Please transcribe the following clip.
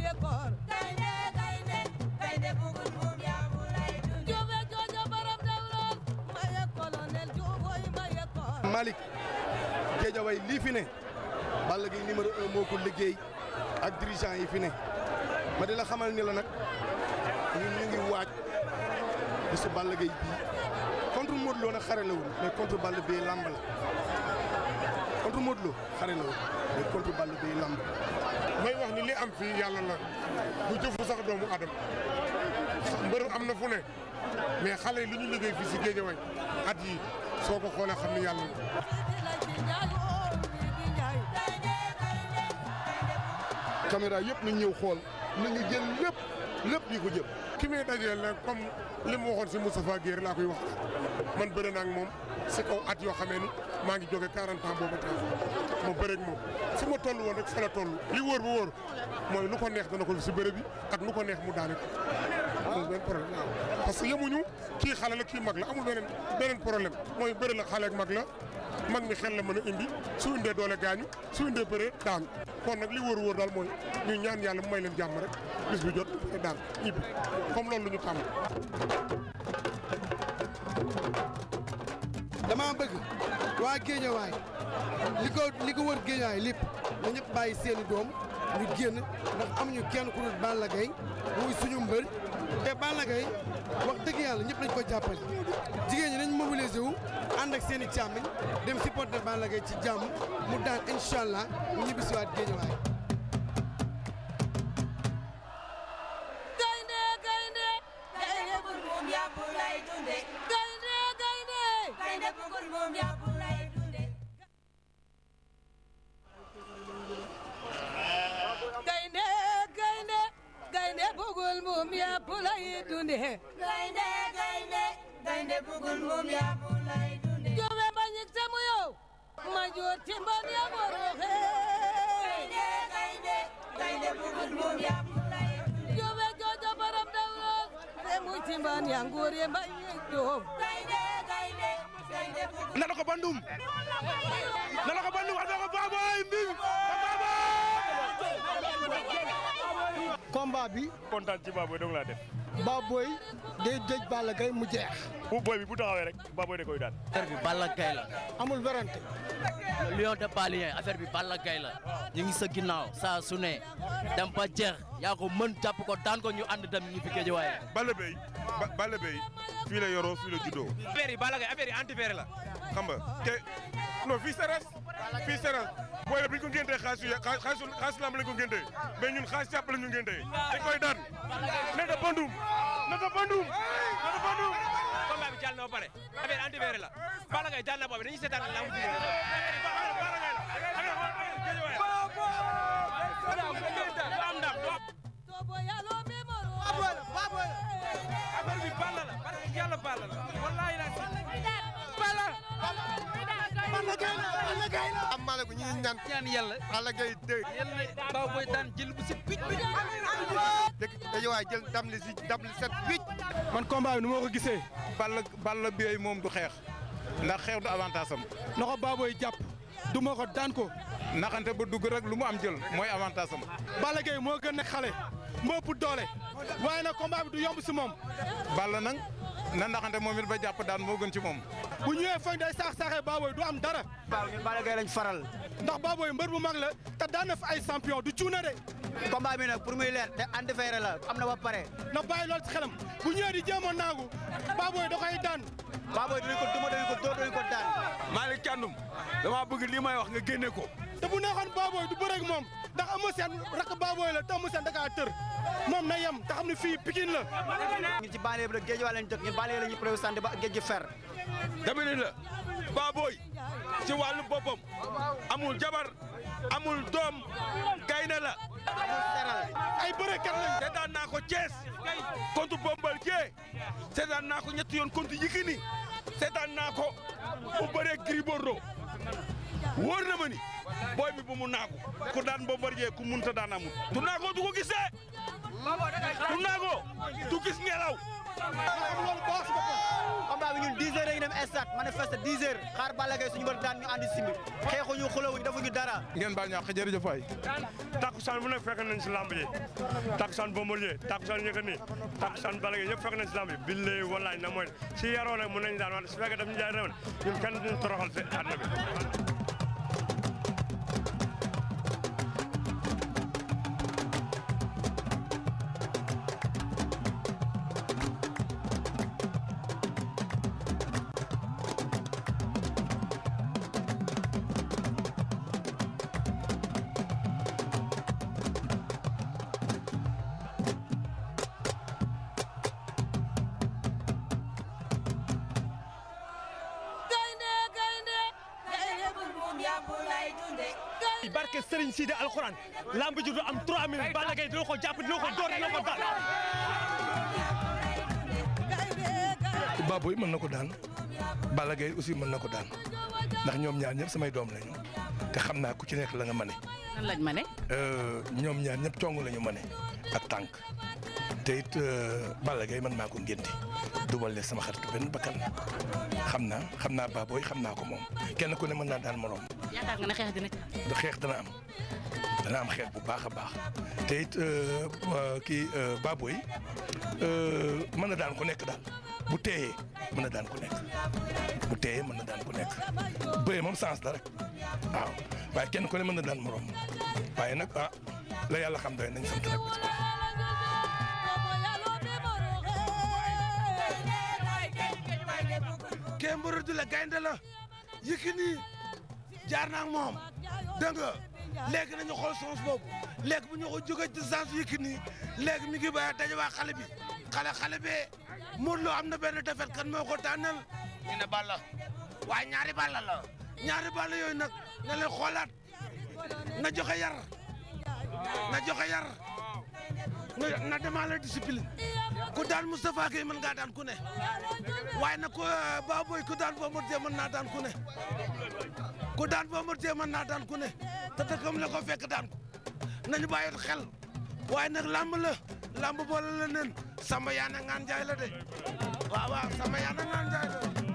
maye koor gaynde gaynde gaynde bugul moom yaabu lay dunde jube joojo baram dawron maye colonel juboy maye koor Malick Guédiawaye lii fi ne Balla Gaye numéro un moo ko liggéey ak dirigeant yi fi ne ma di la xamal ni la nag ñun ñu ngi waaj bisu Balla Gaye bii contre Modou Lo nag xare la woon mais contre Balla Gaye lamb la contre Modou Lo xare la woon mais contre Balla Gaye lamb may wax ni li am fii yàlla la du jëfu sax doomu adam mbër am na fu ne mais xale yi li ñu liggéey fii si Guédiawaye at yi soo ko xoolee xam ni yàlla la caméra yëpp nañ ñëw xool nañu jël lépp lépp ñu ko jël ki may dajeel nag comme li mu waxoon si Moustapha Guèye laa koy wax man bëre naa ak moom si kaw at yoo xamee ni maa ngi jóge 40 ans boobu tax ma bëre ak moom fi ma toll woon rek fa la toll li wóor bu wóor mooy lu ko neex dana ko si bëre bi ak lu ko neex mu daane ko amul benn problème parce que yemuñu kii xale la kii mag la amul beneen beneen problème mooy bëre la xale ak mag la mag mi xel la mën a indi su indee doole gaañu su indee bëre daanu kon nag li wóor wóor daal mooy ñu ñaan yàlla mu may leen jàmm rek bis bu jot bëre daan ñibbi comme loolu lu ñu tàmm dama bëgg waa Géejawaay li ko li ko wër Géejawaay lépp na ñëpp bàyyi seeni doom ñu génn ndax amuñu kenn ku dul Balla Gaye muy suñu mbër te Balla Gaye wax dëgg yàlla ñëpp nañ ko jàppale jigéen ñi nañ mobilisé wu ànd ak seen i càmmiñ dem supporter Balla Gaye ci jàmm mu daan incha allah ñu ñibbisiwaat Géejawaay gaynde gaynde gaynde bugul moom yaabu lay dunde gaynde gaynde gaynde bugul moom yaabu lay dunde gaynde gaynde gaynde bugul moom yaabu lay dunde gaynde gaynde gaynde bugul moom yaabu lay dunde jobe bañik samu yow ma joor timban ya boroxe gaynde gaynde gaynde bugul moom yaabu lay dunde jobe jojo baram dawron remu timban ya nguur ye bañik joom gaynde gaynde gaynde bugul nana ko bandum nana ko bandum ada ko baboy mbim combat bi kontaan ci Baboy dong laa def Baboy day dëj Balla Gaye mu jeex bu boy bi bu taxawee rek Baboy da koy daan affaire bi Balla Gaye la amul werante le lion de Balien affaire bi Balla Gaye la ñu ngi sa ginnaaw saa su ne dem ba jeex yaa ko mën jàpp ko daan ko ñu ànd dem ñu fi Guédiawaye Balla Beye Balla Beye fii la yoroo fii la juddoo affaire yi Balla Gaye affaire yi anti-affaire la xam nga te non fii seres fii seres booy bi ñu ko ngéntee xaalisu xaalisu xaalisu lamb lañ ko ngéntee mais ñun xaalis jàpp la ñu ngéntee dañ koy daan nata bandum nata bandum nata bandum combat bi jàll na ba pare affaire anti-affaire la Balla Gaye jàll na boobu dañuy seetaan lamb ji Balla Gaye la am ndam tobo yalo memoro affaire bi Balla la parce que yàlla Balla la wallahi la bala am maa ko ñu ngi ñaan ñaan yàlla Balla Gaye dégg yàlla Baboy daan jël bu si picc dëkk Guédiawaye jël ndam li si ndam li set wicc man combat bi nu ma ko gisee Balla Balla Beye moom du xeex ndax xeex du avantage am na ko Baboy jàpp du ma ko daan ko naxante ba dugg rek lu mu am jël mooy avantage am Balla Gaye moo gën a xale moo ëpp doole waaye nag combat bi du yomb si moom Balla nag na naxante moom it ba jàpp daan moo gën ci moom bu ñëwee fañ day saax saaxee Baboy du am dara waaw ñun Balla Gaye lañ faral ndax Baboy mbër bu mag la te daan na fi ay champion du cuuna de combat bi nag pour muy leer te anti-affaire la am na ba pare na bàyyi loolu ci xelam bu ñëwee di jéem a naagu Baboy da koy daan Baboy dañu ko duma dañu ko dóor dañu ko daan Malick Thiandoum dama bëgg lii may wax nga génne ko te bu neexoon Baboy du bëreeg moom ndax Eumeu Sène rakk Baboy la te Eumeu Sène da kaa tër moom na yem te xam ne fii Pikine la ñun ci banlieue bi la Guédiawaye lañ dëkk ñun banlieue la ñuy présenté ba géej gi fer dama ne la Baboy ci wàllu boppam amul jabar amul doom gaynde la ay bërekat lañ seetaan naa ko Thiès contre Bombardier seetaan naa ko ñetti yoon contre Yékini seetaan naa ko bu bëree Gris Bordeaux wóor na ma ni booy bi bu mu naagu ku daan Bombardier ku munta daan amul tu naago du ko gisee tu naago du gis ngelaw combat bi ñun 10 heures dañuy dem stade manifester 10 heures xaar Balla Gaye suñu mbër daan ñu andi simbi xeexuñu xulawuñu defuñu dara ngeen baal ñàkk jërëjëf waay takkusaan bu nekk fekk nañ si lamb ji takkusaan Bombardier takkusaan Yékini takkusaan Balla Gaye yëpp fekk nañ si lamb ji billahi wallahi na mooy si yaroo nag mën nañ daan wante su fekkee daf ñu jaay rew ñun kenn duñu toroxal si àdduna bi gaynde gaynde gaynde bul moom yàpp lay dunde barke Serigne Sidi alxuraan lamb ji du am 3 minutes Balla Gaye dina ko jàpp dina ko door dina ko daan. Baboy mën na ko daan Balla Gaye aussi mën na ko daan ndax ñoom ñaar ñëpp samay doom lañu te xam naa ku ci nekk la nga mane. nan lañ ma ne. ñoom ñaar ñëpp cong lañu mane ak tànk te it Balla Gaye man maa ko ngénte dumal leen sama xaritu benn bakkan xam naa xam naa Baboy xam naa ko moom kenn ku ne mën naa daan moroom. yaakaar nga ne xeex dina ci. da xeex dana am dana am xeex bu baax a baax te it kii Baboy mën na daan ku nekk daal bu teeyee mën na daan ku nekk bu teeyee mën na daan ku nekk bëyee moom sens la rek waaw waaye kenn ku ne mën na daan morom waaye nag ah la yàlla xam doy nañ sant rek. kee mbër du la gaynde la Yékini jaar naa ak moom dégg nga léegi nañu xool sens boobu léegi bu ñu ko jógee ci sens Yékini léegi mi ngi ba daje waa xale bi xale xale bee Modou Lo am na benn defet kan moo ko tànnal ñu ne Balla waaye ñaari Balla la ñaari Balla yooyu nag na leen xoolaat na joxe yar na joxe yar na na demaale discipline ku daan Moustapha Gueye mën ngaa daan ku ne waaye nag ku Baboy ku daan Bombardier mën naa daan ku ne ku daan Bombardier mën naa daan ku ne te dëkkam la ko fekk daan ko nañu bàyyi xel waaye nag lamb la lamb boole la nen Samba Yaana Ngaan Njaay la de waaw waaw Samba Yaana Ngaan Njaay la